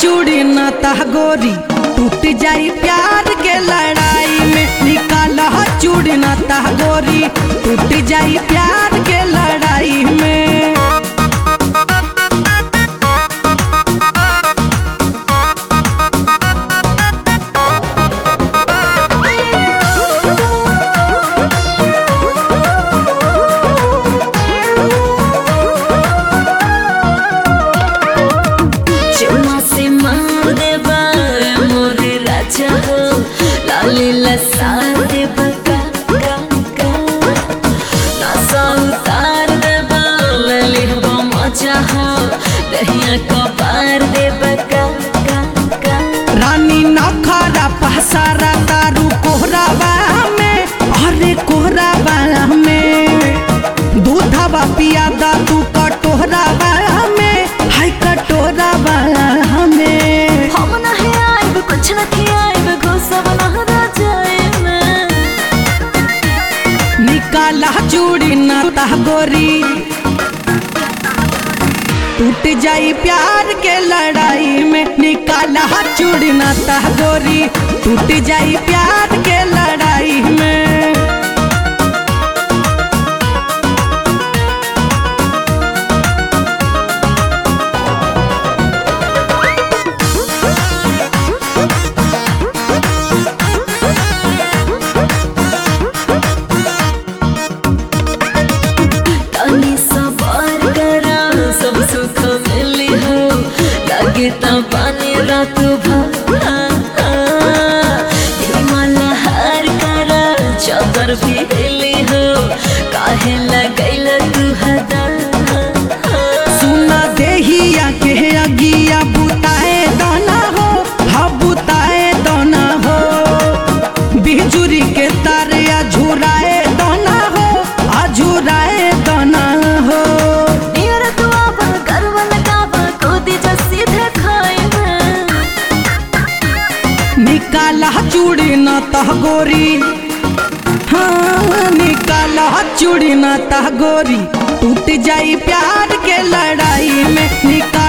चूड़ी न तह गोरी टूट जाई प्यार के लड़ाई में निकाल चूड़ी न तह गोरी टूट जाई प्यार के लड़ाई में चुम्मा से मार देबा मोरे राजा हो लाली लसार देबा का का का नसा उतार देबा लली हो मजा हो दहिया को पार देबा का का का रानी नखरा पहसारा तारू कोहरावा में अरे कोहरावा में दूधवा पियादा तू कटोहरावा में हाय कटोरावा में हम नहीं आइब कुछ न खियाइब घुसब न राजाए में निकाला चूड़ी न तह गोरी टूट जाई प्यार के लड़ाई में निकाला चूड़ी न तह गोरी टूट जाई प्यार के लड़ाई में तनी सवार करा सब सुख मिली हो लगे त पानी रात भर हिमाल हार करा चादर भी हिली हो काहे लगैल तू हदा सुना देहिया के अगिया बुताए दाना हो हा बुताए दाना हो बिजुरी के तारिया झुराए दाना हो आ झुराए दाना हो नियर तू आवा गर्व लगावा कोदी जा सीधे खाए में निकाला चूड़ी न तह गोरी हाँ निकाला चूड़ी न तह गोरी टूट जाई प्यार के लड़ाई में निकाला